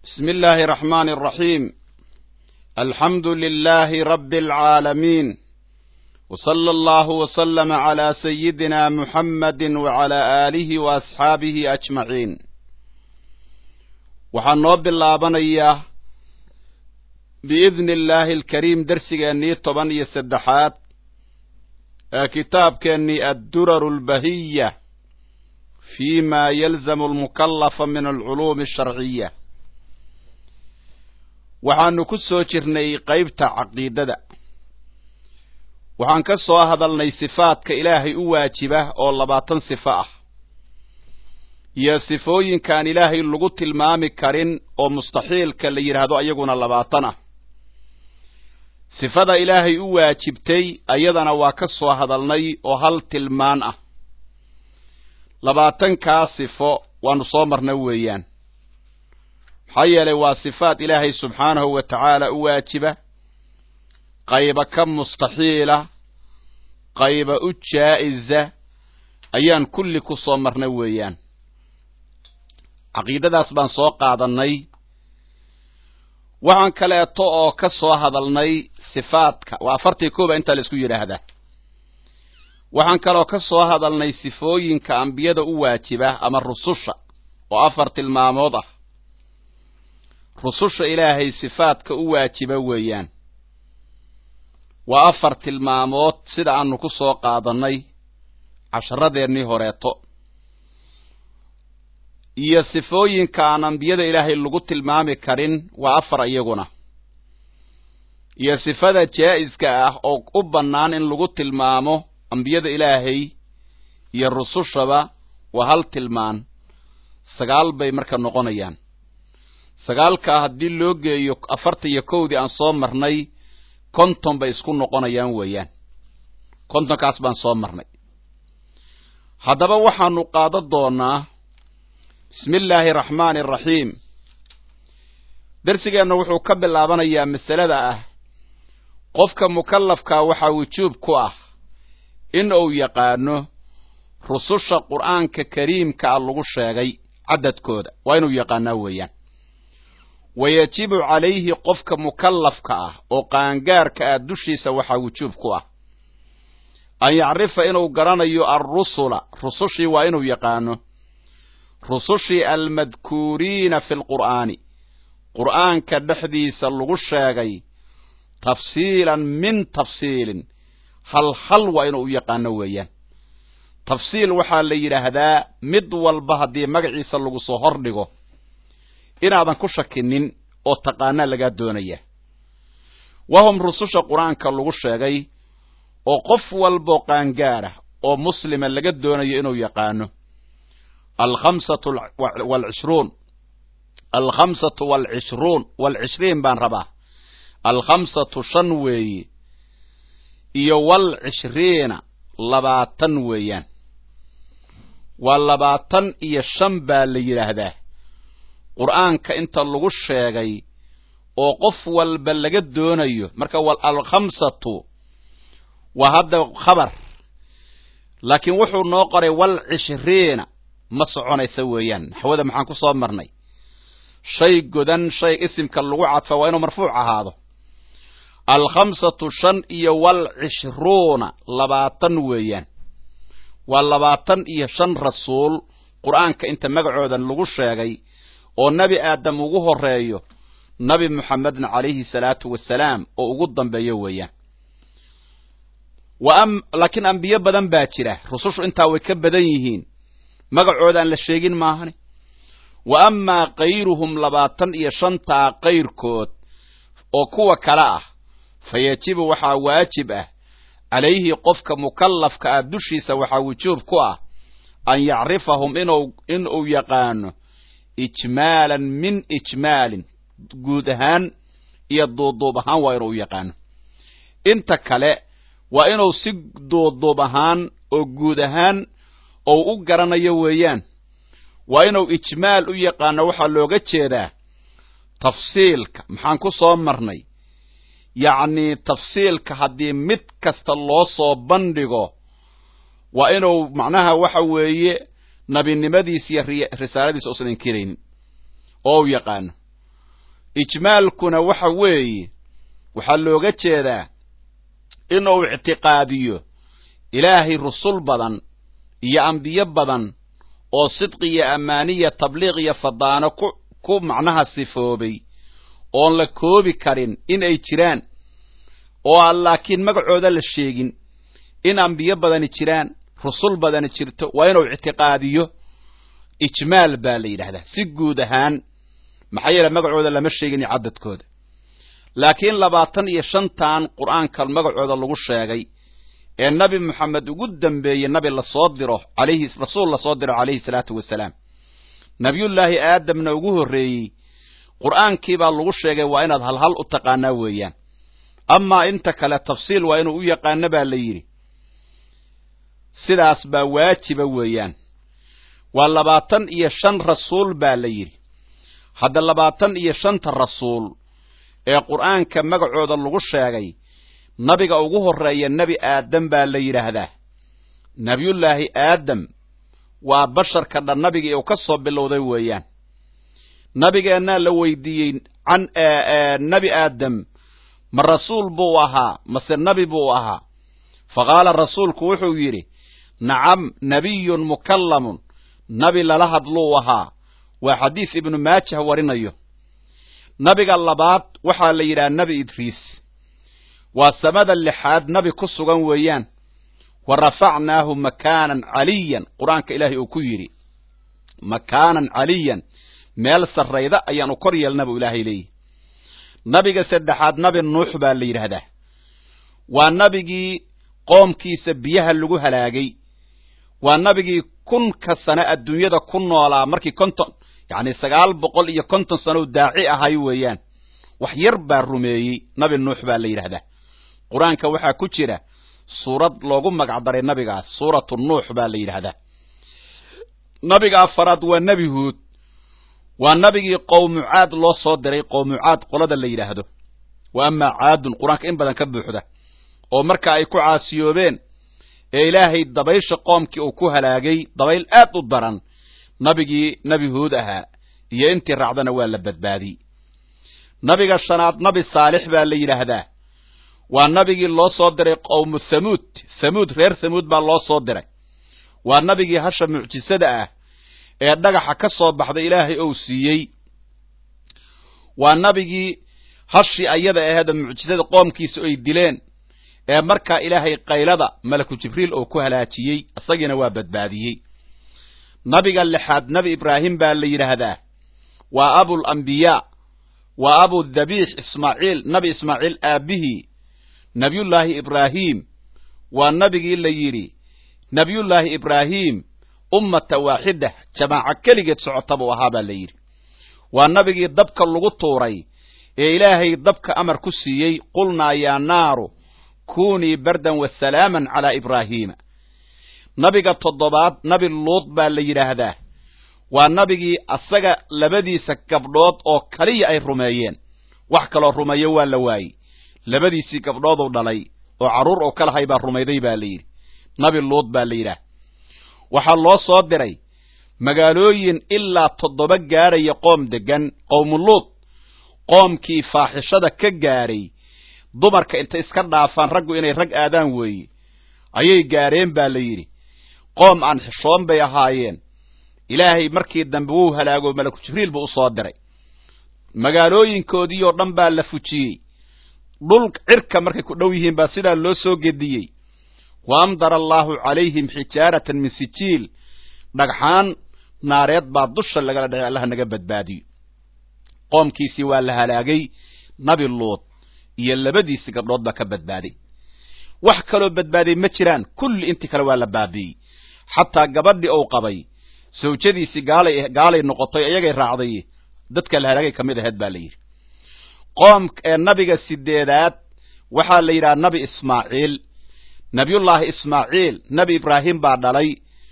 بسم الله الرحمن الرحيم الحمد لله رب العالمين وصلى الله وسلم على سيدنا محمد وعلى آله وأصحابه أجمعين waxaan noo bilaabanayaa biidni illaahi alkariim dersigeennii toban iyo saddexaad ee kitaabkeennii adduraru albahiya fi ma yalzamu almukallafa min alculuumi asharciya waxaanu ku soo jirnay qaybta caqiidada waxaan ka soo hadalnay sifaadka ilaahay u waajiba oo labaatan sifo ah iyo sifooyinkaan ilaahay lagu tilmaami karin oo mustaxiilka la yidhaahdo ayaguna labaatan ah sifada ilaahay u waajibtay ayadana waa ka soo hadalnay oo hal tilmaan ah labaatankaa sifo waanu soo marna weeyaan maxaa yeelay waa sifaad ilaahay subxaanahu wa tacaala u waajiba qayba ka mustaxiila qayba u jaa'iza ayaan kulli ku soo marna weeyaan caqiidadaas baan soo qaadannay waxaan kaleeto oo ka soo hadalnay sifaadka waa afartii kooba intaa la isku yidhaahdaa waxaan kaloo ka soo hadalnay sifooyinka ambiyada u waajiba ama rususha oo afar tilmaamood ah rususha ilaahay sifaadka u waajiba weeyaan waa afar tilmaamood sida aanu ku soo qaadannay casharadeennii horeeto iyo sifooyinka aan ambiyada ilaahay lagu tilmaami karin waa afar iyaguna iyo sifada jaa'iska ah oo u bannaan in lagu tilmaamo ambiyada ilaahay iyo rusushaba waa hal tilmaan sagaal bay marka noqonayaan sagaalkaa haddii loo geeyo afartan iyo kowdii aan soo marnay konton bay isku noqonayaan weeyaan kontonkaas baan soo marnay haddaba waxaanu qaadan doonaa bismi illaahi araxmaani araxiim darsigeenna wuxuu ka bilaabanayaa masalada ah qofka mukallafkaa waxaa wujuub ku ah in uu yaqaano rususha qur'aanka kariimka a lagu sheegay cadadkooda waa inuu yaqaanaa weeyaan wa yajibu calayhi qofka mukallafka ah oo qaangaarka ah dushiisa waxaa wujuub ku ah an yacrifa inuu garanayo alrusula rusushii waa inuu yaqaano rusushii almadkuuriina fi lqur'aani qur'aanka dhexdiisa lagu sheegay tafsiilan min tafsiilin hal hal waa inuu u yaqaano weeyaan tafsiil waxaa la yidhaahdaa mid walba haddii magaciisa lagu soo hordhigo inaadan ku shakinin oo taqaanaa lagaa doonaya wahum rususha qur-aanka lagu sheegay oo qof walboo qaangaarah oo muslima laga doonayo inuu yaqaano alkhamsatu walcishruun alkhamsatu walcishruun walcishriin baan rabaa alkhamsatu shan weeye iyo walcishriina labaatan weeyaan waa labaatan iyo shan baa la yidhaahdaa qur'aanka inta lagu sheegay oo qof walba laga doonayo marka alkhamsatu waa hadda khabar laakiin wuxuu noo qoray walcishriina ma soconaysa weeyaan naxwada maxaan ku soo marnay shay godan shay isimka lagu cadfa waa inuu marfuuc ahaado alkhamsatu shan iyo walcishruuna labaatan weeyaan waa labaatan iyo shan rasuul qur'aanka inta magacoodan lagu sheegay oo nebi aadam ugu horeeyo nabi muxamedna calayhi salaatu wasalaam oo ugu dambeeyo weeyaan laakiin ambiyo badan baa jira rusushu intaa way ka badan yihiin magacoodaan la sheegin maahane wa amaa kayruhum labaatan iyo shantaa kayrkood oo kuwa kale ah fa yajibu waxaa waajib ah calayhi qofka mukallafka ah dushiisa waxaa wujuub ku ah an yacrifahum in uu yaqaano ijmaalan min ijmaalin guud ahaan iyo duuduub ahaan waa inuu yaqaano inta kale waa inuu si duuduub ahaan oo guud ahaan ou u garanayo weeyaan waa inuu ijmaal u yaqaano waxaa looga jeedaa tafsiilka maxaan ku soo marnay yacnii tafsiilka haddii mid kasta loo soo bandhigo waa inuu macnaha waxa weeye nabinimadiisa iyo risaaladiisa usan inkiraynin oo u yaqaano ijmaalkuna waxa weeye waxaa looga jeedaa inuu ictiqaadiyo ilaahay rusul badan iyo ambiyo badan oo sidqi iyo ammaaniya tabliiq iyo fadaano ku ku macnaha sifoobay oon la koobi karin in ay jiraan oo aan laakiin magacooda la sheegin in ambiyo badani jiraan rusul badani jirto waa inuu ictiqaadiyo ijmaal baa la yidhahdaa si guud ahaan maxaa yeele magacooda lama sheegin iyo cadadkooda laakiin labaatan iyo shantan qur'aanka magacooda lagu sheegay ee nabi moxamed ugu dambeeyey nabi lasoo diro alayhi rasuul lasoo diro calayhi salaatu wasalaam nabiyullaahi aadamna ugu horreeyey qur'aankii baa lagu sheegay waa inaad halhal u taqaanaa weeyaan amaa inta kale tafsiil waa inuu u yaqaano baa la yidhi sidaas baa waajiba weeyaan waa labaatan iyo shan rasuul baa la yidhi hadda labaatan iyo shanta rasuul ee qur'aanka magacooda lagu sheegay nabiga ugu horreeya nebi aadam baa la yidhaahdaa nebiyullaahi aadam waa basharka dhan nabigii uu ka soo bilowday weeyaan nabigeennaa la weydiiyey can nebi aadam ma rasuul buu ahaa mase nebi buu ahaa fa qaala rasuulku wuxuu yidhi nacam nebiyun mukallamun nabi lala hadluu ahaa waa xadiis ibnu maajah warinayo nabiga labaad waxaa la yidhaha nebi idriis waa samada lixaad nabi ku sugan weeyaan wa rafacnaahu makaanan caliyan qur-aanka ilaahay uu ku yidhi makaanan caliyan meel sarrayda ayaanu kor yeelna buu ilaahay leeyihi nabiga saddexaad nabi nuux baa la yidhaahdaa waa nabigii qoomkiisa biyaha lagu halaagay waa nabigii kunka sane adduunyada ku noolaa markii konton yacni sagaal boqol iyo konton sanow daaci ahay weeyaan wax yar baa rumeeyey nabi nuux baa la yidhaahdaa qur-aanka waxaa ku jira suurad loogu magacdaray nabigaas suuratu nuux baa la yidhaahdaa nabiga afaraad waa nebi huud waa nabigii qowmucaad loo soo diray qowmucaad qolada la yidhaahdo wa amaa caadun qur-aanka in badan ka buuxda oo marka ay ku caasiyoobeen ee ilaahay dabaysha qoomkii uu ku halaagay dabayl aad u daran nabigii nebi huud ahaa iyo intii raacdana waa la badbaadiyey nabiga shanaad nabi saalix baa la yidhaahdaa waa nabigii loo soo diray qowmu thamuud thamuud reer thamuud baa loo soo diray waa nabigii hasha mucjisada ah ee dhagaxa ka soo baxday ilaahay ou siiyey waa nabigii hashii ayada aheeda mucjisada qoomkiisa ay dileen ee markaa ilaahay qaylada malaku jibriil oo ku halaajiyey isagiina waa badbaadiyey nabiga lixaad nebi ibraahim baa la yidhaahdaa waa abul ambiyaa waa abu dhabiix ismaaciil nabi ismaaciil aabbihii nebiyullaahi ibraahim waa nabigii la yidhi nebiyullaahi ibraahim ummata waaxida jamaaco keligeed socota buu ahaa baa la yidhi waa nabigii dabka lagu tuuray ee ilaahay dabka amar ku siiyey qulnaa yaa naaru kunii bardan wa salaaman calaa ibraahiima nabiga toddobaad nabi luud baa la yidhaahdaa waa nabigii asaga labadiisa gabdhood oo kaliya ay rumeeyeen wax kaloo rumeeyo waa la waayey labadiisii gabdhooduu dhalay oo carruur oo ka lahay baa rumayday baa la yidhi nabi luud baa la yidhaah waxaa loo soo diray magaalooyin ilaa toddoba gaadhaya qoom deggan qowmuluud qoomkii faaxishada ka gaadhay dumarka intay iska dhaafaan raggu inay rag aadaan weeye ayay gaadheen baa la yidhi qoom aan xishoon bay ahaayeen ilaahay markii dambe wuu halaago malaku jibriil buu u soo diray magaalooyinkoodii oo dhan baa la fujiyey dhul cirka markay ku dhow yihiin baa sidaa loo soo gediyey wa amdara allaahu calayhim xijaaratan min sijiil dhagxaan naareed baa dusha lagala dhacay allaha naga badbaadiyo qoomkiisii waa la halaagay nabi luud iyo labadiisii gabdhood baa ka badbaaday wax kaloo badbaaday ma jiraan kulli intii kale waa la baabi'ey xataa gabadhii uu qabay sawjadiisii gaalay gaalay noqotay iyagay raacday dadka la halaagay ka mid aheyd baa la yidhi qoom ee nabiga sideedaad waxaa la yidhaha nabi ismaaciil nabiyullaahi ismaaciil nebi ibraahim baa dhalay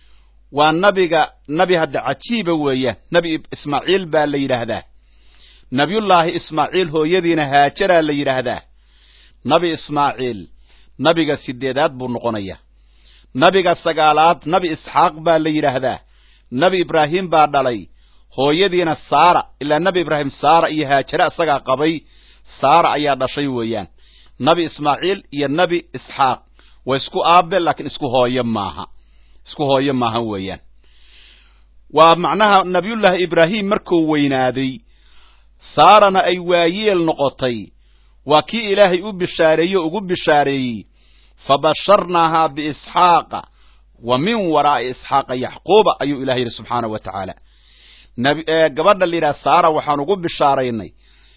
waa nabiga nabi hadda cajiiba weeyaan nebi ismaaciil baa la yidhaahdaa nabiyullaahi ismaaciil hooyadiina haajaraa la yidhaahdaa nabi ismaaciil nabiga sideedaad buu noqonayaa nabiga sagaalaad nabi isxaaq baa la yidhaahdaa nebi ibraahim baa dhalay hooyadiina saara ilaa nebi ibraahim saara iyo haajare isagaa qabay saara ayaa dhashay weeyaan nebi ismaaciil iyo nebi isxaaq waa isku aabe laakiin isku hooyo maaha isku hooyo maaha weeyaan waa macnaha nabiyullaahi ibraahim markuu weynaaday saarana ay waayeel noqotay waa kii ilaahay u bishaareeye o ugu bishaareeyey fabasharnaahaa biisxaaqa wa min waraa'i isxaaqa yaxquuba ayuu ilahay yidhi subxaanahu wa tacaala gabadha la yidhaha saara waxaan ugu bishaaraynay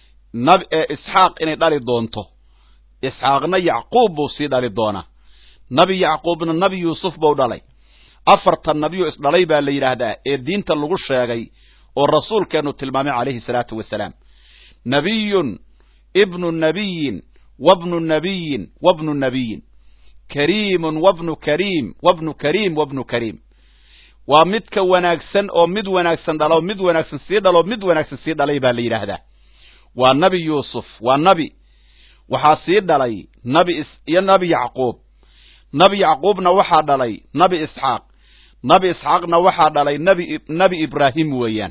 isxaaq inay dhali doonto isxaaqna yacquub buu sii dhali doonaa nabi yacquubna nabi yuusuf buu dhalay afartan nabiyo isdhalay baa la yidhaahdaa ee diinta lagu sheegay oo rasuulkeennu tilmaamay calayhi salaatu wasalaam nabiyun ibnu nabiyin wabnu nabiyin wabnu nabiyin kariimun wabnu kariim wabnu kariim wabnu kariim waa midka wanaagsan oo mid wanaagsan dhalo mid wanaagsan sii dhalo mid wanaagsan sii dhalay baa la yidhaahdaa waa nabi yuusuf waa nabi waxaa sii dhalay nabi iyo nabi yacquub nabi yacquubna waxaa dhalay nabi isxaaq nabi isxaaqna waxaa dhalay nabi nabi ibraahim weeyaan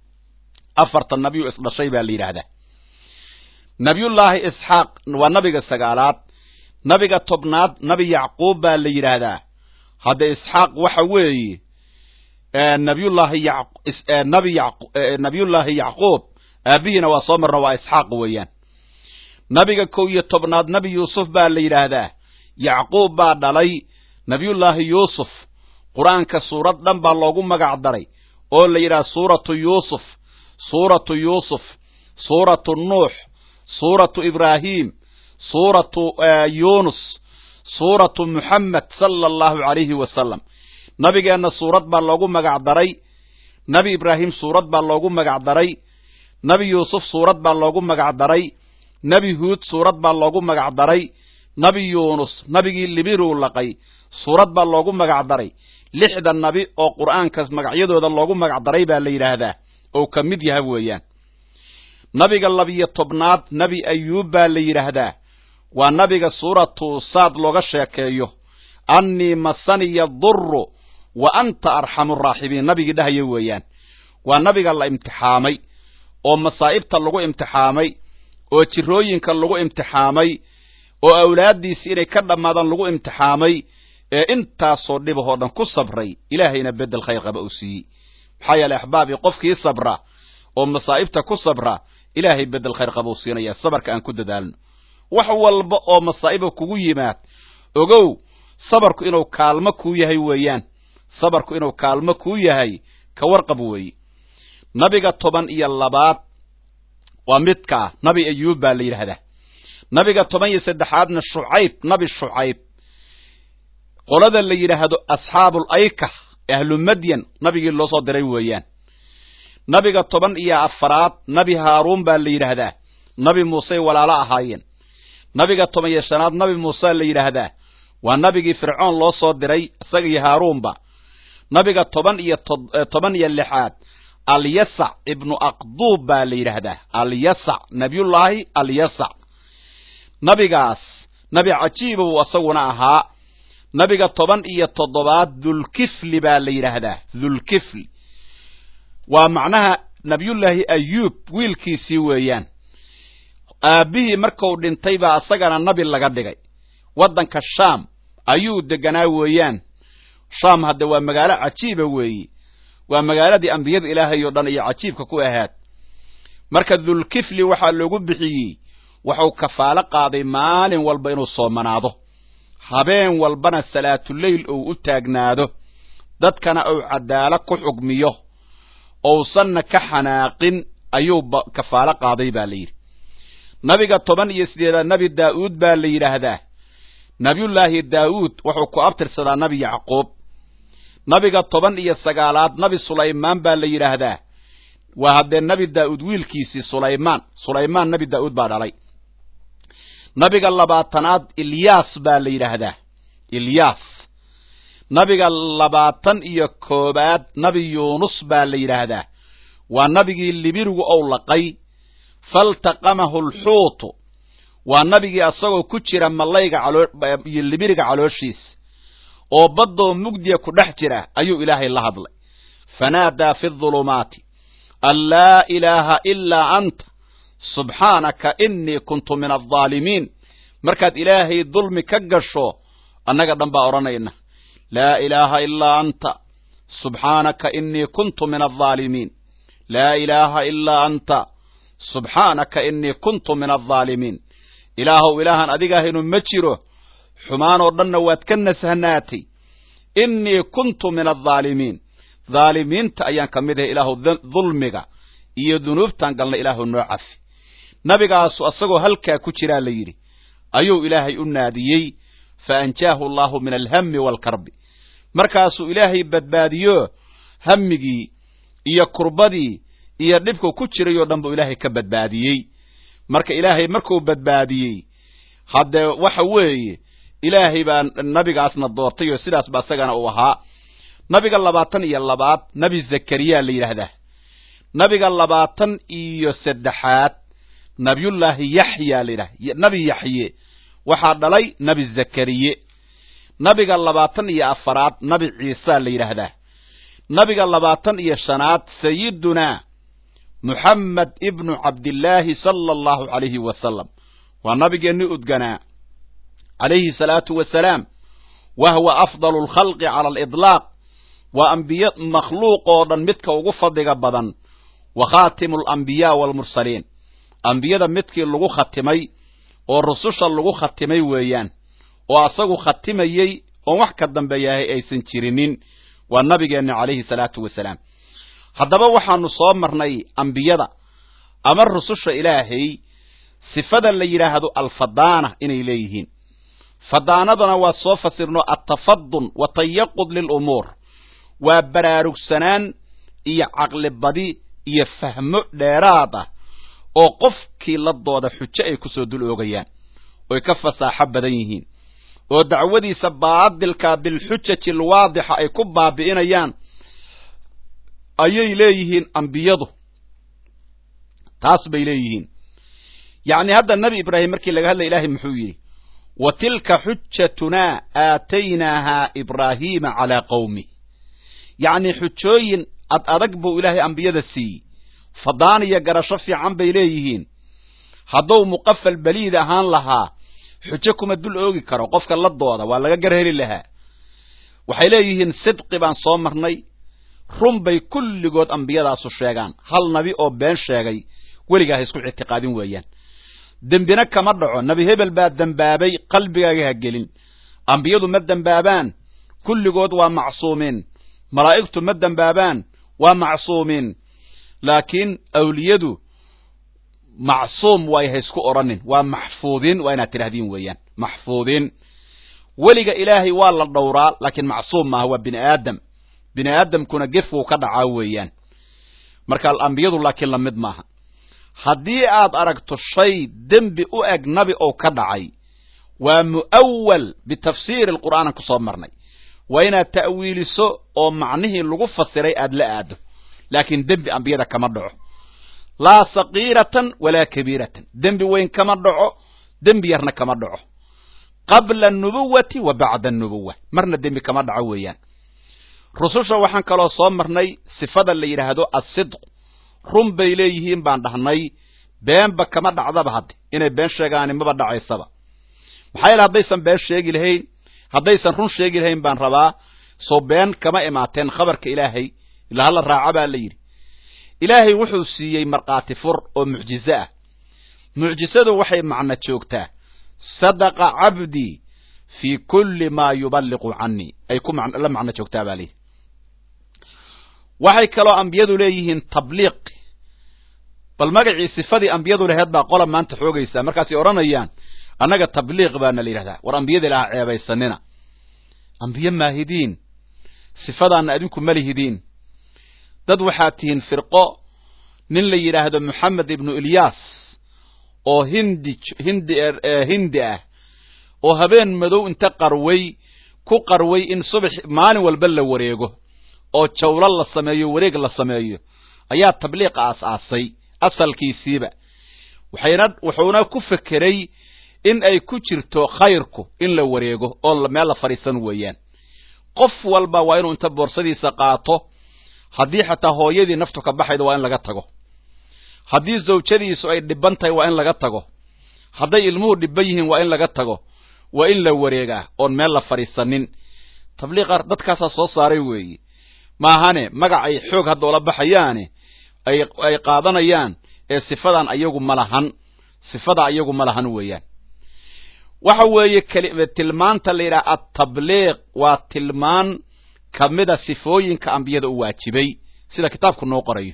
afartan nabiyu isdhashay baa la yidhaahdaa nabiyullaahi isxaaq waa nabiga sagaalaad nabiga tobnaad nabi yacquub baa la yidhaahdaa hadda isxaaq waxa weeye nabiyullaahi nabi nabiyullaahi yacquub aabihiina waa soo marna waa isxaaq weeyaan nabiga kow iyo tobnaad nabi yuusuf baa la yidhaahdaa yacquub baa dhalay nabiyullaahi yuusuf qur-aanka suurad dhan baa loogu magac daray oo la yidhaha suuratu yuusuf suuratu yuusuf suuratu nuux suuratu ibraahim suuratu yunus suuratu muxamed sala allahu calayhi wasalam nabigeenna suurad baa loogu magac daray nebi ibraahim suurad baa loogu magac daray nebi yuusuf suurad baa loogu magac daray nebi huud suurad baa loogu magac daray nebi yuunus nabigii libiruu laqay suurad baa loogu magac daray lixda nabi oo qur'aankaas magacyadooda loogu magac daray baa la yidhaahdaa oo ka mid yaha weeyaan nabiga labiyo tobnaad nebi ayuub baa la yidhaahdaa waa nabiga suuratu saad looga sheekeeyo annii masaniya duru wa anta arxamu raaxibiin nabigii dhahaya weeyaan waa nabiga la imtixaamay oo masaa'ibta lagu imtixaamay oo jirooyinka lagu imtixaamay oo awlaaddiisi inay ka dhammaadaan lagu imtixaamay ee intaasoo dhibahoo dhan ku sabray ilaahayna beddel khayr qaba uu siiyey maxaa yeeley axbaabii qofkii sabra oo masaa'ibta ku sabra ilaahay beddel khayr qaba uu siinaya sabarka aan ku dadaalno wax walba oo masaa'iba kugu yimaad ogow sabarku inuu kaalmo kuu yahay weeyaan sabarku inuu kaalmo kuu yahay ka warqab weeye nabiga toban iyo labaad waa midkaa nabi ayuub baa la yidhaahdaa nabiga toban iyo saddexaadna shucayb nabi shucayb qolada la yidhaahdo asxaabul ayka ahlu madyan nabigii loo soo diray weeyaan nabiga toban iyo afaraad nabi haaruun baa la yidhaahdaa nabi muusey walaalo ahaayeen nabiga toban iyo shanaad nabi muuse la yidhaahdaa waa nabigii fircoon loo soo diray isaga iyo haaruunba nabiga toban iyo toban iyo lixaad alyasac ibnu aqduub baa la yidhaahdaa alyasac nabiyullaahi alyasac nabigaas nabi cajiiba buu isaguna ahaa nabiga toban iyo toddobaad dhulkifli baa la yidhaahdaa dhulkifli waa macnaha nabiyullaahi ayuub wiilkiisii weeyaan aabbihii marku dhintay baa isagana nabi laga dhigay waddanka shaam ayuu deganaa weeyaan shaam hadde waa magaalo cajiiba weeye waa magaaladii ambiyada ilaahay oo dhan iyo cajiibka ku ahaad marka dhulkifli waxaa loogu bixiyey wuxuu kafaalo qaaday maalin walba inuu soomanaado habeen walbana salaatuleyl uu u taagnaado dadkana uu cadaalo ku xugmiyo ousanna ka xanaaqin ayuu kafaalo qaaday baa la yidhi nabiga toban iyo sideedaad nabi daa'uud baa la yidhaahdaa nabiyullaahi daa'uud wuxuu ku abtirsadaa nabi yacquub nabiga toban iyo sagaalaad nabi sulaymaan baa la yidhaahdaa waa haddee nabi daa'uud wiilkiisii sulaymaan sulaymaan nabi daa'uud baa dhalay nabiga labaatanaad ilyaas baa la yidhaahdaa ilyaas nabiga labaatan iyo koobaad nabi yuunus baa la yidhaahdaa waa nabigii libirigu ou laqay faltaqamahu alxuutu waa nabigii asagoo ku jira mallayga iyo libiriga calooshiisa oo baddoo mugdiya ku dhex jira ayuu ilaahay la hadlay fanaadaa fi dhulumaati an laa ilaaha ilaa anta subxaanaka inii kuntu min aldaalimiin markaad ilaahay dulmi ka gasho annaga dhan baa odhanayna laa ilaaha ilaa anta subxaanaka inii kuntu min aldaalimiin laa ilaaha ilaa anta subxaanaka inii kuntu min aldaalimiin ilaahow ilaahan adigaahaynu ma jiro xumaan oo dhanna waad ka nasahnaatay innii kuntu min aldaalimiin dhaalimiinta ayaan ka mid ahay ilaahu dulmiga iyo dunuubtaan galna ilaahu noo cafi nabigaasu asagoo halkaa ku jiraa la yidhi ayuu ilaahay u naadiyey fa anjaahu allaahu min alhammi waalkarbi markaasuu ilaahay badbaadiyo hammigii iyo kurbadii iyo dhibku ku jirayoo dhan buu ilaahay ka badbaadiyey marka ilaahay markuu badbaadiyey haddee waxa weeye ilaahay baa nabigaasna doortay oo sidaasba isagana uu ahaa nabiga labaatan iyo labaad nebi zakariya la yidhaahdaa nabiga labaatan iyo saddexaad nabiyullaahi yaxya la yidhahda nabi yaxye waxaa dhalay nebi zakariye nabiga labaatan iyo afaraad nabi ciisa la yidhaahdaa nabiga labaatan iyo shanaad sayidunaa muxamed ibnu cabdillaahi sala allahu calayhi wasalam waa nabigeenni udganaa calayhi salaatu wasalaam wa huwa afdalu alkhalqi cala aliطlaaq waa ambiye makhluuq oo dhan midka ugu fadliga badan wa khaatimu alambiyaa waalmursaliin ambiyada midkii lagu khatimay oo rususha lagu khatimay weeyaan oo asagu khatimayey oon wax ka dambeeyahay aysan jirinin waa nabigeenna calayhi salaatu wasalaam haddaba waxaanu soo marnay ambiyada ama rususha ilaahay sifada la yidhaahdo alfadaana inay leeyihiin fadaanadana waa soo fasirno altafadun wa tayaqud lilumuur waa baraarugsanaan iyo caqlibadi iyo fahmo dheeraad ah oo qofkii la dooda xujo ay ku soo dul oogayaan oy ka fasaaxo badan yihiin oo dacwadiisa baadilka bilxujaji alwaadixa ay ku baabi'inayaan ayay leeyihiin ambiyadu taas bay leeyihiin yacni hadda nebi ibraahim markii laga hadlaya ilaahay muxuu yidhi wa tilka xujatunaa aataynaahaa ibraahiima calaa qawmi yacni xujooyin ad adag buu ilaahay ambiyada siiyey fadaan iyo garasho fiican bay leeyihiin hadduu muqafal beliid ahaan lahaa xujo kuma dul oogi karo qofka la dooda waa laga gar heli lahaa waxay leeyihiin sidqi baan soo marnay run bay kulligood ambiyadaasu sheegaan hal nabi oo been sheegay weligaa ha isku ictiqaadin weeyaan dembina kama dhaco nebi hebel baa dembaabay qalbigaaga ha gelin ambiyadu ma dembaabaan kulligood waa macsuumiin malaa'igtu ma dembaabaan waa macsuumiin laakiin awliyadu macsuum waay ha isku odhanin waa maxfuudiin waa inaad tidhahdiin weeyaan maxfuudiin weliga ilaahay waa la dhowraa laakiin macsuum maaha waa bini aadam bini aadamkuna gefuu ka dhacaa weeyaan marka ambiyadu laakiin lamid maaha haddii aad aragto shay dembi u eg nabi oo ka dhacay waa mu'awal bitafsiiri alqur'aanan ku soo marnay waa inaad ta'wiiliso oo macnihii lagu fasiray aad la aado laakiin dembi ambiyada kama dhaco laa sakiiratan walaa kabiiratan dembi weyn kama dhaco dembi yarna kama dhaco qabla anubuwati wa bacda anubuwa marna dembi kama dhaco weeyaan rususha waxaan kaloo soo marnay sifada la yidhaahdo asidq run bay leeyihiin baan dhahnay beenba kama dhacdaba hadde inay been sheegaani maba dhacaysaba maxaa yeele haddaysan been sheegi lahayn haddaysan run sheegi lahayn baan rabaa soo been kama imaateen khabarka ilaahay ilaa hala raaca baa la yidhi ilaahay wuxuu siiyey markhaati fur oo mucjizo ah mucjisadu waxay macno joogtaa sadaqa cabdii fii kulli maa yuballiqu canii ay ku la macno joogtaa baa layidhi waxay kaloo ambiyadu leeyihiin tabliiq bal magacii sifadii ambiyadu laheed baa qola maanta xoogaysaa markaasay odhanayaan annaga tabliiq baana la yidhahdaa war ambiyada ilaha ceebaysanina ambiye maahidiin sifadaanna adinku ma lihidiin dad waxaad tihiin firqo nin la yidhaahdo moxamed ibnu ilyaas oo hindi hindi hindi ah oo habeen madow inta qarway ku qarway in subax maalin walba la wareego oo jawlo la sameeyo wareeg la sameeyo ayaa tabliiqa aas-aasay asalkiisiiba waxayna wuxuuna ku fekeray in ay ku jirto khayrku in la wareego oo meel la fadhiisan weeyaan qof walba waa inuu inta boorsadiisa qaato haddii xataa hooyadii naftu ka baxayda waa in laga tago haddii zawjadiisu ay dhiban tahay waa in laga tago hadday ilmuhu dhiban yihiin waa in laga tago waa in la wareegaa oon meel la fadhiisanin tabliiqa dadkaasaa soo saaray weeye maahane magac ay xoog hadda ula baxayaane ay qaadanayaan ee sifadan ayagu ma lahan sifada ayagu ma lahan weeyaan waxa weeye tilmaanta la yidhaha atabliiq waa tilmaan kamida sifooyinka ambiyada u waajibay sida kitaabku noo qorayo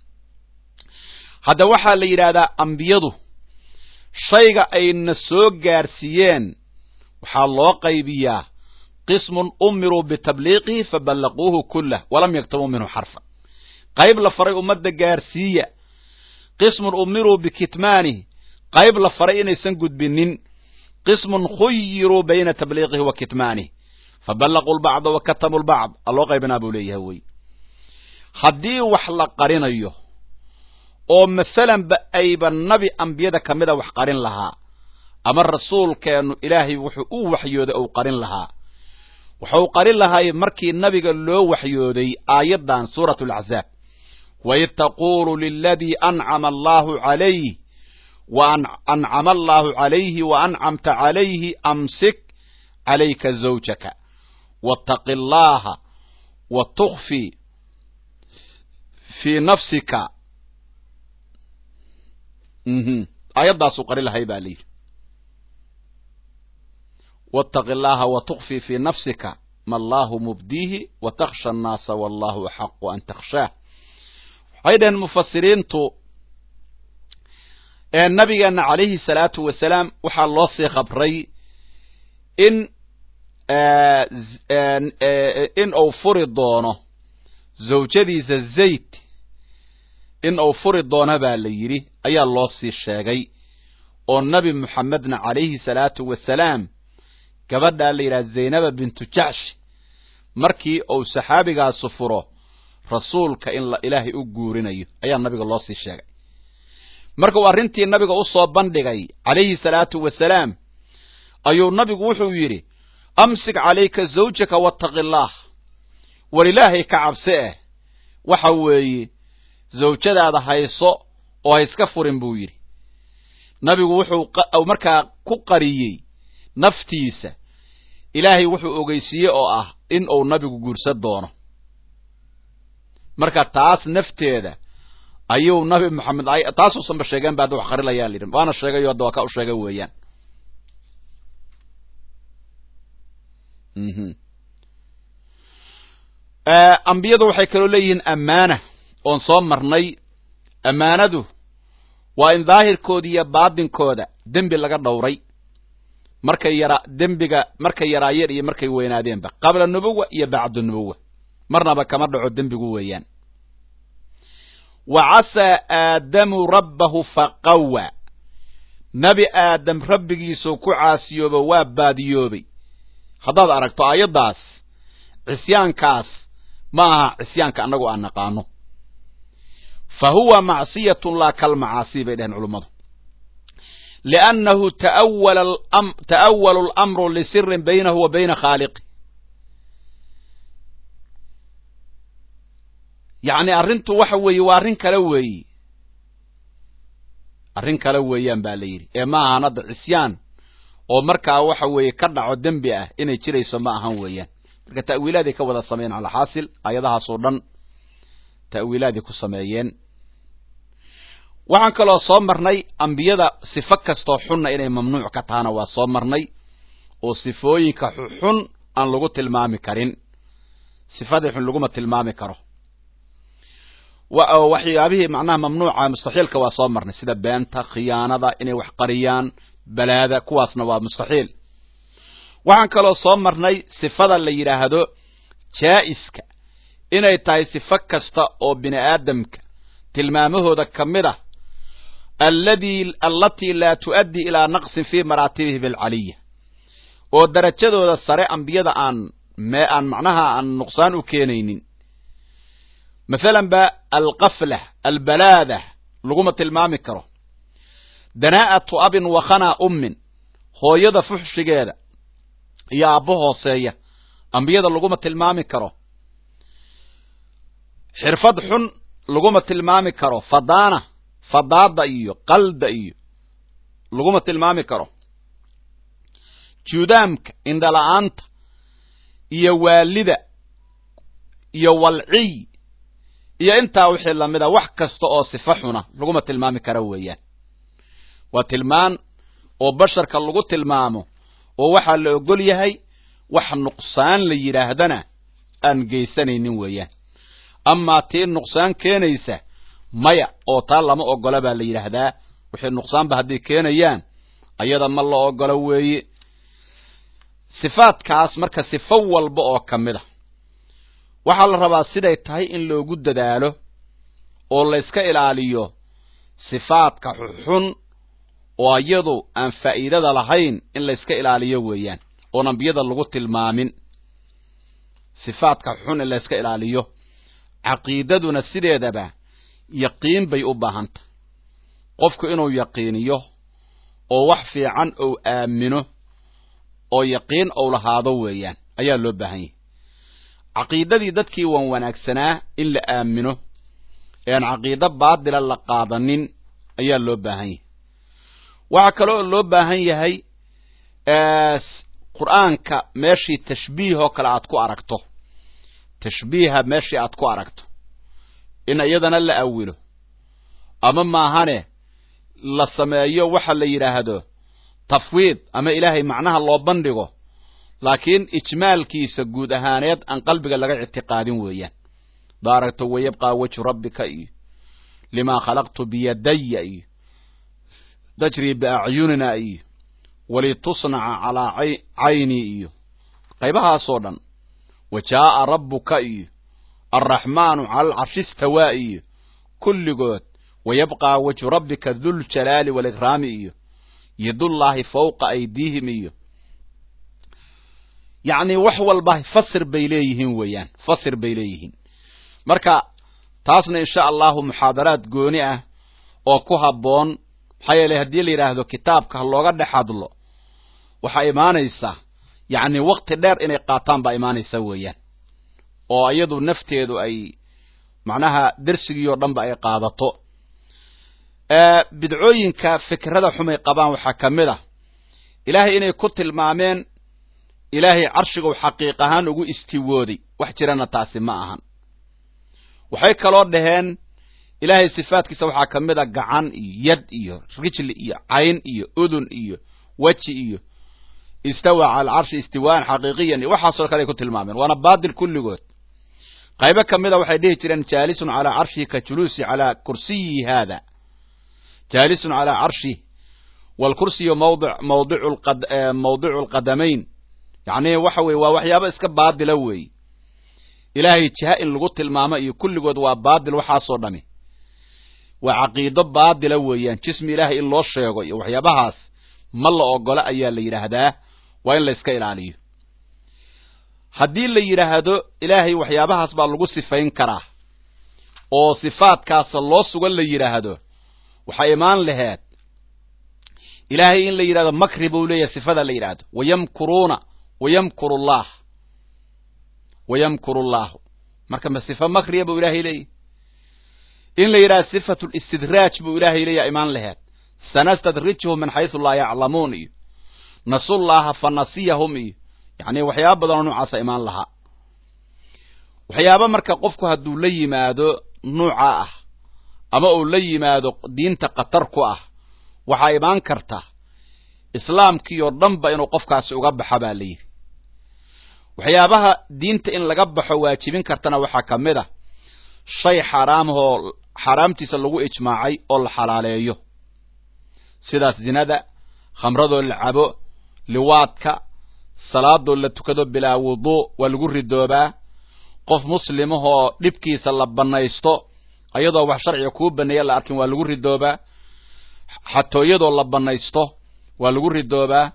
hadda waxaa la yidhaahdaa ambiyadu shayga ayna soo gaarsiiyeen waxaa loo qaybiyaa qismun umiruu bitabliiqihi faballaquuhu kullah walam yaktabuu minhu xarfa qayb la faray ummadda gaarsiiya qismun umiruu bikitmaanihi qayb la faray inaysan gudbinin qismun khuyiruu bayna tabliiqihi wa kitmaanihi faballaquu lbacda wa katamuu lbacd aloo qaybinaa buu leeyahay wey haddii wax la qarinayo oo masalanba ayba nabi ambiyada ka mida wax qarin lahaa ama rasuulkeennu ilaahay wuxuu u waxyooday ou qarin lahaa wuxuu qarin lahay markii nabiga loo waxyooday aayaddan suurat alaczaab waid taquulu liladii ancama allaahu calayh wa ancama allaahu calayhi wa ancamta calayhi amsik calayka zawjaka waataqi allaaha wa tukfi fii nafsika aayaddaasuu qari lahay baa layidhi waataqi allaaha wa tukfi fii nafsika ma allaahu mubdiihi wa takhsha annaasa wallahu axaqu an takhshaah waxay dhaheen mufasiriintu ee nabigeenna calayhi salaatu wasalaam waxaa loo sii khabray in in uu furi doono zawjadiisa zayd in uu furi doono baa la yidhi ayaa loo sii sheegay oo nebi moxamedna calayhi salaatu wasalaam gabadhaa la yidhaha zaynaba bintu jacsh markii uu saxaabigaasu furo rasuulka in la ilaahay u guurinayo ayaa nabiga loo sii sheegay marka uu arrintii nabiga u soo bandhigay calayhi salaatu wasalaam ayuu nabigu wuxuu yidhi amsik calayka zawjaka wattaqi allaah war ilaahay ka cabse eh waxa weeye zawjadaada hayso oo ha iska furin buu yidhi nabigu wuxuu markaa ku qariyey naftiisa ilaahay wuxuu ogeysiiye oo ah in uu nabigu guursan doono marka taas nafteeda ayuu nabi moxamed taasuusanba sheegeen ba hadda wax qarilayaa la yidhi waana sheegayo hadda waa ka u sheega weeyaan ambiyadu waxay kaloo leeyihiin ammaana oon soo marnay ammaanadu waa in daahirkooda iyo baatinkooda dembi laga dhowray markay yara dembiga markay yaraayeen iyo markay weynaadeenba qabla nubuwa iyo bacdu nubuwa marnaba kama dhaco dembigu weeyaan wa casaa aadamu rabbahu faqawa nebi aadam rabbigiisuu ku caasiyoobo waa baadiyoobay haddaad aragto aayaddaas cisyaankaas ma aha cisyaanka annagu aan naqaano fa huwa macsiyatun laa kalmacaasi bay dhaheen culummadu liannahu ta'awalu alamru lisirin baynahu wa bayna khaaliqi yacni arrintu waxa weeye waa arrin kale weeyi arrin kale weeyaan baa la yidhi ee ma ahan hadda cisyaan oo markaa waxa weeye ka dhaco dembi ah inay jirayso ma ahan weeyaan marka ta'wiilaaday ka wada sameeyeen alxaasil aayadahaasoo dhan ta'wiilaaday ku sameeyeen waxaan kaloo soo marnay ambiyada sifo kastoo xunna inay mamnuuc ka tahana waa soo marnay oo sifooyinka xun aan lagu tilmaami karin sifadii xun laguma tilmaami karo waxyaabihii macnaha mamnuuca mustaxiilka waa soo marnay sida beenta khiyaanada inay wax qariyaan balaada kuwaasna waa mustaxiil waxaan kaloo soo marnay sifada la yidhaahdo jaa'iska inay tahay sifo kasta oo bini aadamka tilmaamahooda ka mid ah alladii allatii laa tu'addi ilaa naqsin fii maraatibihi bilcaliya oo darajadooda sare ambiyada aan mee aan macnaha aan nuqsaan u keenaynin masalan ba alqaflah albalaada laguma tilmaami karo danaa'atu abin wa khanaa ummin hooyada fuxshigeeda iyo aabbo hooseeya ambiyada laguma tilmaami karo xirfad xun laguma tilmaami karo fadaana fadaada iyo qalda iyo laguma tilmaami karo juudaamka indhala-aanta iyo waalida iyo walciy iyo intaa wixii lamida wax kasta oo sifo xuna laguma tilmaami karo weeyaan waa tilmaan oo basharka lagu tilmaamo oo waxaa la ogol yahay wax nuqsaan la yidhaahdana aan geysanaynin weeyaan amaa tii nuqsaan keenaysa maya oo taa lama ogola baa la yidhaahdaa wixii nuqsaanba hadday keenayaan ayada ma la ogolo weeye sifaadkaas marka sifo walba oo ka mid a waxaa la rabaa siday tahay in loogu dadaalo oo la yska ilaaliyo sifaadka xun oo iyadu aan faa'iidada lahayn in la yska ilaaliyo weeyaan oon ambiyada lagu tilmaamin sifaadka xun in la yska ilaaliyo caqiidaduna sideedaba yaqiin bay u baahantah qofku inuu yaqiiniyo oo wax fiican ou aamino oo yaqiin ou lahaado weeyaan ayaa loo baahan yahay caqiidadii dadkii wan wanaagsanaa in la aamino ee aan caqiido baadila la qaadanin ayaa loo baahan yahay waxaa kaloo loo baahan yahay qur'aanka meeshii tashbiih oo kale aad ku aragto tashbiiha meeshii aad ku aragto in iyadana la awilo ama maahane la sameeyo waxa la yidhaahdo tafwiid ama ilaahay macnaha loo bandhigo laakiin ijmaalkiisa guud ahaaneed aan qalbiga laga ictiqaadin weeyaan daaragto wayabqaa wejhu rabbika iyo limaa khalaqtu biyadaya iyo tajrii biacyunina iyo walitusnaca calaa caynii iyo qaybahaasoo dhan wa jaa'a rabbuka iyo alraxmaanu cala alcarshi istawaa iyo kulligood wayabqaa wejhu rabbika duljalaali waalikraami iyo yadullaahi fawqa aydiihim iyo yacni wax walba fasir bay leeyihiin weeyaan fasir bay leeyihiin marka taasna insha allahu muxaadaraad gooni ah oo ku habboon maxaa yeeley haddii la yidhaahdo kitaabka ha looga dhex hadlo waxaa imaanaysa yacni wakti dheer inay qaataan baa imaanaysa weeyaan oo iyadu nafteedu ay macnaha dersigii oo dhan ba ay qaadato bidcooyinka fikrada xumay qabaan waxaa ka mid a ilaahay inay ku tilmaameen ilaahay carshigu xaqiiq ahaan ugu istiwooday wax jirana taasi ma ahan waxay kaloo dhaheen ilaahay sifaadkiisa waxaa ka mid a gacan iyo yad iyo rijli iyo cayn iyo udun iyo weji iyo istawa cala alcarshi istiwaan xaqiiqiyan iyo waxaasoo kale ay ku tilmaameen waana baadil kulligood qaybo ka mida waxay dhihi jireen jaalisun calaa carshihi ka juluusi calaa kursiyi haada jaalisun calaa carshih waalkursiyu mawdi mawdicu mawdicu alqadamayn yacni waxa weye waa waxyaabo iska baadila weeye ilaahay jiha in lagu tilmaamo iyo kulligood waa baadil waxaasoo dhami waa caqiido baadila weeyaan jismi ilaahay in loo sheego iyo waxyaabahaas ma la ogola ayaa la yidhaahdaa waa in la iska ilaaliyo haddii la yidhaahdo ilaahay waxyaabahaas baa lagu sifayn karaa oo sifaadkaasa loo sugan la yidhaahdo waxaa imaan laheed ilaahay in la yidhahdo makri buu leeyahay sifada la yidhaahdo wayamkuruuna wayamkuru llah wayamkuru llahu marka ma sifa makriya buu ilaahay leeyahy in la yidhahdo sifatu listidraaj buu ilaahay leeyaha imaan laheed sanastadrijhum min xaysu laa yaclamuun iyo nasullaha fa nasiyahum iyo yacni waxyaaba badanoo noocaasa imaan lahaa waxyaaba marka qofku hadduu la yimaado nuuca ah ama uu la yimaado diinta khatar ku ah waxaa imaan karta islaamkii oo dhanba inuu qofkaasi uga baxa baa la yidhi waxyaabaha diinta in laga baxo waajibin kartana waxaa ka mid a shay xaaraamahoo xaaraamtiisa lagu ijmaacay oo la xalaaleeyo sidaas zinada khamradoo la cabo liwaadka salaadoo la tukado bilaa wuduu waa lagu ridoobaa qof muslimahoo dhibkiisa la bannaysto ayadoo wax sharciga kuu baneeya la arkin waa lagu ridoobaa xatooyadoo la bannaysto waa lagu ridoobaa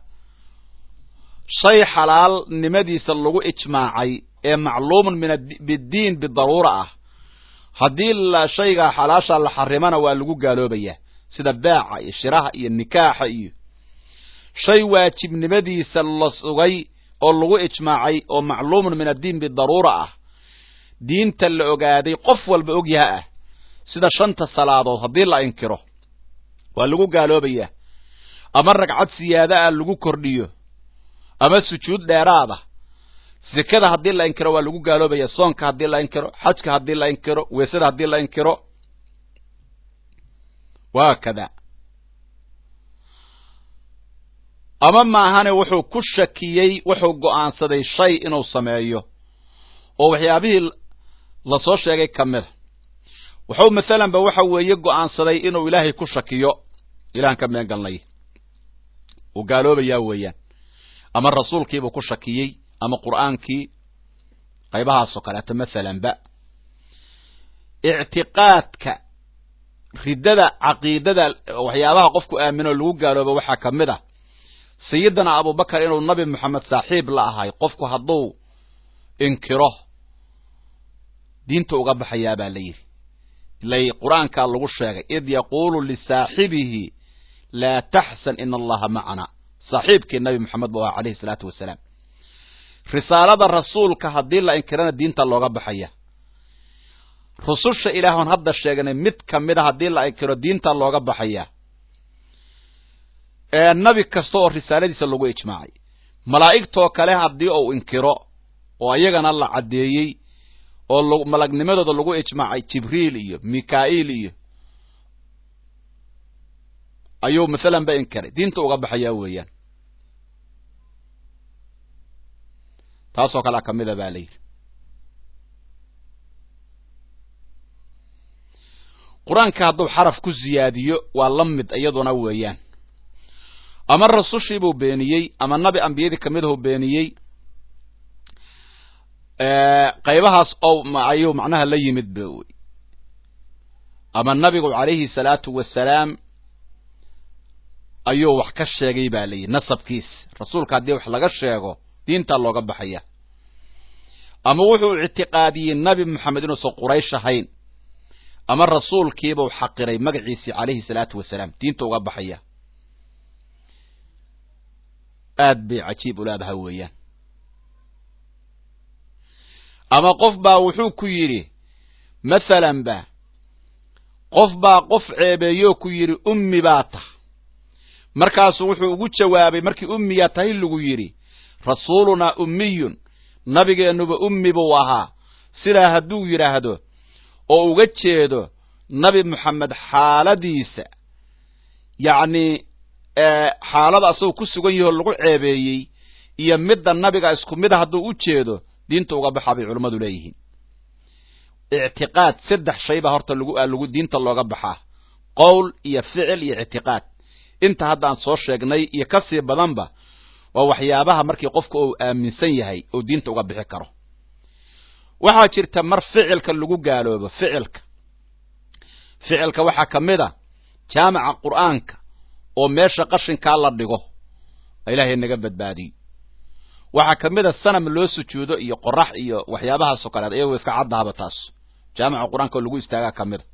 shay xalaalnimadiisa lagu ijmaacay ee macluumun min biddiin bidaruura ah haddii la shaygaa xalaasha la xarimana waa lagu gaaloobayaa sida baaca iyo shiraha iyo nikaaxa iyo shay waajibnimadiisa la sugay oo lagu ijmaacay oo macluumun min addiin bidaruura ah diinta la ogaaday qof walba ogyaha ah sida shanta salaadood haddii la inkiro waa lagu gaaloobayaa ama ragcad siyaada ah lagu kordhiyo ama sujuud dheeraada sekada haddii la inkiro waa lagu gaaloobaya soonka haddii la inkiro xajka haddii la inkiro weesada haddii la inkiro waa kada ama maahane wuxuu ku shakiyey wuxuu go'aansaday shay inuu sameeyo oo waxyaabihii lasoo sheegay ka mida wuxuu mathalan ba waxa weeye go'aansaday inuu ilaahay ku shakiyo ilahan ka meen galnay uu gaaloobayaa weeyaan ama rasuulkiibuu ku shakiyey ama qur'aankii qaybahaasoo kaleeto mathalanba ictiqaadka riddada caqiidada waxyaabaha qofku aamino lagu gaaloobo waxaa ka mid ah sayidina abubakar inuu nabi moxamed saaxiib la ahay qofku hadduu inkiro diinta uga baxayaa baa la yidhi ilay qur-aankaa lagu sheegay id yaquulu lisaaxibihi laa taxsan ina allaha macana saaxiibkii nabi moxamed bu aha calayhi salaatu wasalaam risaalada rasuulka haddii la inkirana diinta looga baxaya rususha ilaahon hadda sheegnay mid ka mida haddii la inkiro diinta looga baxaya nabi kasta oo risaaladiisa lagu ijmaacay malaa'igtoo kale haddii uu inkiro oo iyagana la caddeeyey oo malagnimadooda lagu ijmaacay jibriil iyo mikaa'iil iyo ayuu mathalan ba inkiray diinta uga baxayaa weeyaan taasoo kalea ka mida baa la yidhi qur-aanka hadduu xaraf ku ziyaadiyo waa la mid iyaduna weeyaan ama rasushiibuu beeniyey ama nabi ambiyadii kamidahuu beeniyey qaybahaas oo ayuu macnaha la yimid ba wey ama nabigu calayhi salaatu wasalaam ayuu wax ka sheegay ba layidhi nasabkiis rasuulka haddii wax laga sheego diintaa looga baxaya ama wuxuu ictiqaadiyey nabi moxamed inuusan quraysh ahayn ama rasuulkiibuu xaqiray magaciisii calayhi salaatu wasalaam diinta uga baxaya aad bay cajiib u leedahay weeyaan ama qof baa wuxuu ku yidhi mathalan ba qof baa qof ceebeeyoo ku yidhi ummi baa tah markaasuu wuxuu ugu jawaabay markii ummiyaa tahay lagu yidhi rasuulunaa ummiyun nabigeennuba ummi buu ahaa sidaa hadduu yidhaahdo oo uga jeedo nabi moxamed xaaladiisa yacnii xaalada asagoo ku sugan yahoo lagu ceebeeyey iyo midda nabiga isku mida hadduu u jeedo diinta uga baxaa bay culummadu leeyihiin ictiqaad saddex shay baa horta lagu lagu diinta looga baxaa qowl iyo ficil iyo ictiqaad inta hadda aan soo sheegnay iyo ka sii badanba waa waxyaabaha markii qofka uu aaminsan yahay oo diinta uga bixi karo waxaa jirta mar ficilka lagu gaaloobo ficilka ficilka waxaa ka mid a jaamaca qur'aanka oo meesha qashinkaa la dhigo ilaahay naga badbaadiyo waxaa ka mid a sanam loo sujuudo iyo qorax iyo waxyaabahaasoo kaleed iyagoo iska caddaaba taas jaamaca qur-aanka oo lagu istaagaa ka mid a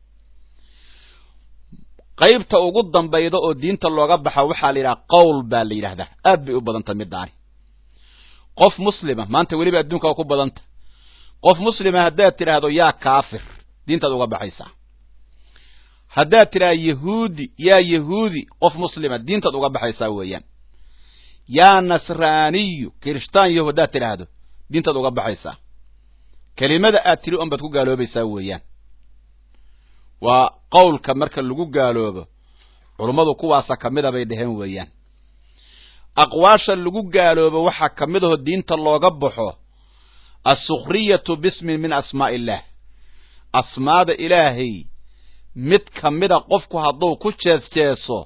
qaybta ugu dambayda oo diinta looga baxa waxaa la yidhaha qowl baa la yidhahdaa aad bay u badanta middaani qof muslima maanta weliba adduunka waa ku badanta qof muslima haddaad tidhaahdo yaa kaafir diintaad uga baxaysaa haddaad tidhahdo yahuudi yaa yahuudi qof muslima diintaad uga baxaysaa weeyaan yaa nasraaniyu kirishtaan yahu haddaad tidhaahdo diintaad uga baxaysaa kelimada aad tiri un baad ku gaaloobaysaa weeyaan waa qowlka marka lagu gaaloobo culummadu kuwaasa ka mida bay dheheen weeyaan aqwaasha lagu gaaloobo waxaa ka mid aho diinta looga baxo assukriyatu bismin min asmaa'i illaah asmaada ilaahay mid ka mida qofku hadduu ku jees jeeso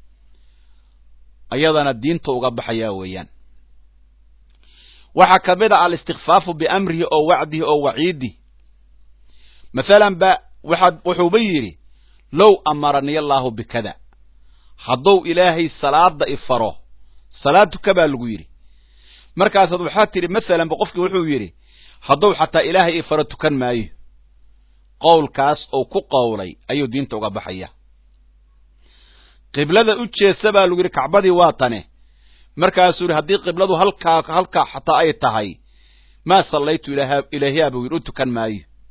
ayadana diinta uga baxayaa weeyaan waxaa ka mid a alistikfaafu biamrihi oo wacdihi oo waciidih mathalan ba waxaad wuxuuba yidhi low amaraniy allaahu bikada hadduu ilaahay salaada ifaro salaad tuka baa lagu yidhi markaasaad waxaad tidhi mathalanba qofkii wuxuu yidhi hadduu xataa ilaahay ifaro tukan maayo qowlkaas ou ku qowlay ayuu diinta uga baxaya qiblada u jeesa baa lagu yidhi kacbadii waa tane markaasuu yidhi haddii qibladu halkaa halkaa xataa ay tahay maa sallaytu ilaahiyaa buu yidhi u tukan maayo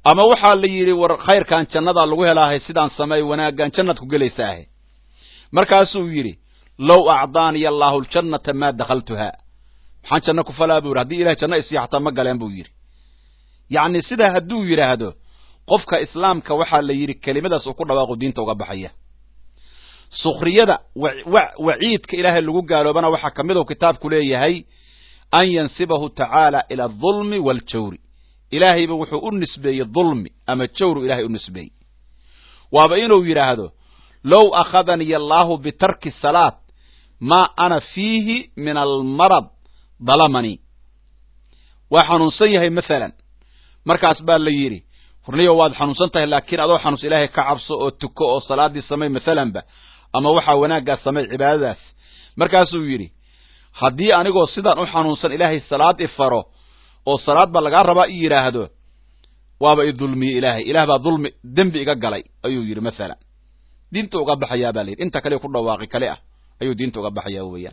ama waxaa la yidhi war khayrkan jannadaa lagu helaahay sidaan sameey wanaaggan jannaad ku gelaysaahe markaasuu yidhi low acdaaniya allaahu ljannata maa dakhaltuhaa maxaan janno ku falaa buu yidhi haddii ilahay janno isiyo xataa ma galeen buu yidhi yacni sidaa hadduu yidhaahdo qofka islaamka waxaa la yidhi kelimadaas uu ku dhawaaqo diinta uga baxaya sukhriyada waciidka ilaahay lagu gaaloobana waxaa ka mid u kitaabku leeyahay an yansibahu tacaala ila adulmi waaljawri ilaahayba wuxuu u nisbeeyey dulmi ama jawru ilahay u nisbeeyey waaba inuu yidhaahdo low akhadaniy allaahu bitarki salaat maa ana fiihi min almarad dalamanii waa xanuunsan yahay maalan markaas baa la yidhi hurniyo waad xanuunsan tahay laakiin adoo xanuus ilaahay ka cabso oo tuko oo salaaddii samay maalanba ama waxaa wanaaggaas samay cibaadadaas markaasuu yidhi haddii anigoo sidaan u xanuunsan ilaahay salaad i faro oo salaad baa lagaa rabaa i yidhaahdo waaba i dulmiyey ilaahay ilaah baa dulmi dembi iga galay ayuu yidhi maalan diinta uga baxayaa baa la yidhi inta kale ku dhawaaqi kale ah ayuu diinta uga baxayaa weeyaan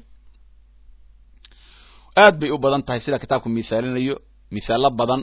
aad bay u badan tahay sida kitaabku misaalinayo misaallo badan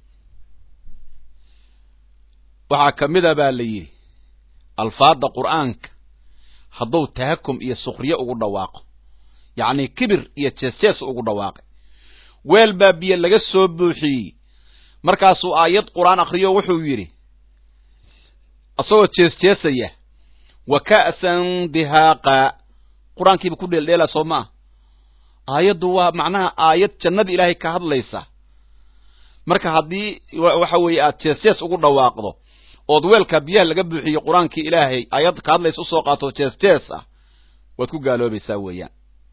waxaa ka mida baa la yidhi alfaadda qur'aanka hadduu tahakum iyo sukriye ugu dhawaaqo yacni kibir iyo jees-jees ugu dhawaaqay weel baa biyo laga soo buuxiyey markaasuu aayad qur'aan akhriyo wuxuu yidhi isagoo jees-jeesaya wa ka'san dihaaqa qur-aankiiba ku dheeldheela soo ma ah aayaddu waa macnaha aayad jannada ilaahay ka hadlaysa marka haddii waxa weeye aad jees-jees ugu dhawaaqdo ood weelka biyaha laga buuxiyo qur-aankii ilaahay aayad ka hadlaysa usoo qaato jees-jees ah waad ku gaaloobaysaa weeyaan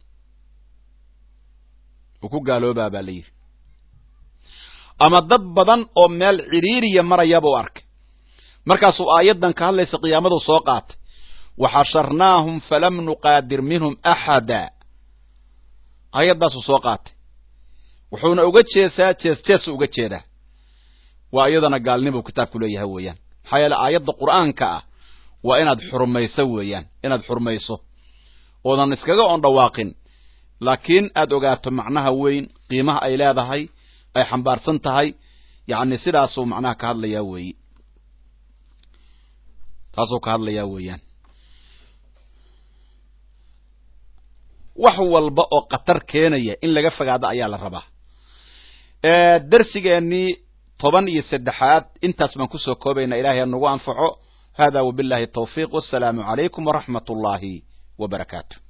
wuu ku gaaloobaa baa la yidhi ama dad badan oo meel cidhiiriya marayabuu arkay markaasuu aayaddan ka hadlaysa qiyaamadu soo qaatay waxasharnaahum falam nuqaadir minhum axada aayaddaasuu soo qaatay wuxuuna uga jeesaa jees-jeesu uga jeedaa waa iyadana gaalnimuu kitaabku leeyahay weeyaan maxaa yeele aayadda qur'aanka ah waa inaad xurmayso weeyaan inaad xurmayso oodan iskaga oon dhawaaqin laakiin aad ogaato macnaha weyn qiimaha ay leedahay ay xambaarsan tahay yacni sidaasuu macnaha ka hadlayaa weeyi taasuu ka hadlayaa weeyaan wax walba oo khatar keenaya in laga fogaado ayaa la rabaa darsigeennii toban iyo saddexaad intaas baan kusoo koobaynaa ilahay ha nagu anfaco hada wabillahi tawfiiq wassalaamu calaykum waraxmat ullaahi wa barakaatu